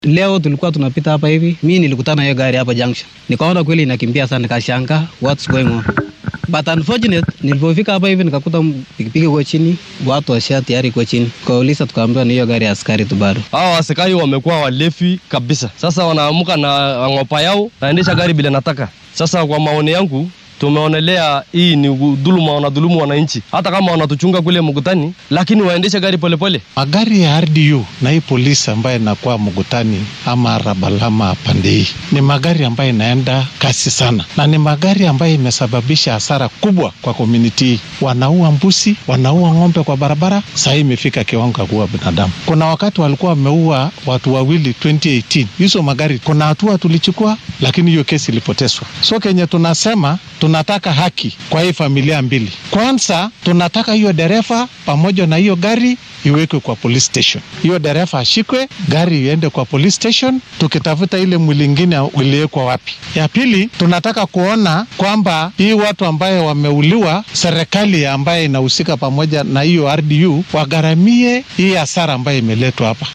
Leo tulikuwa tunapita hapa hivi, mi nilikutana hiyo gari hapa junction, nikaona kweli inakimbia sana, nikashanga what's going on but unfortunate, nilipofika hapa hivi nikakuta pikipiki kwa chini, watu washa tayari kwa chini, kauliza tukaambiwa ni hiyo gari ya askari tu bado. Hawa askari wamekuwa walevi kabisa. Sasa wanaamuka na ngopa yao, naendesha gari bila nataka. Sasa kwa maoni yangu tumeonelea hii ni dhuluma, wanadhulumu wananchi, hata kama wanatuchunga kule mkutani, lakini waendeshe gari polepole. Magari ya RDU na hii polisi ambayo inakuwa mkutani ama Rabalama pande hii ni magari ambayo inaenda kasi sana, na ni magari ambayo imesababisha hasara kubwa kwa komuniti hii. Wanaua mbuzi, wanaua ng'ombe kwa barabara, saa hii imefika kiwango ya kuua binadamu. Kuna wakati walikuwa wameua watu wawili 2018 hizo magari, kuna hatua tulichukua, lakini hiyo kesi ilipotezwa. So kenye tunasema tunataka haki kwa hii familia mbili. Kwanza tunataka hiyo dereva pamoja na hiyo gari iwekwe kwa police station, hiyo dereva ashikwe, gari iende kwa police station, tukitafuta ile mwili ingine iliwekwa wapi. Ya pili tunataka kuona kwamba hii watu ambaye wameuliwa, serikali ambaye inahusika pamoja na hiyo RDU wagharamie hii hasara ambayo imeletwa hapa.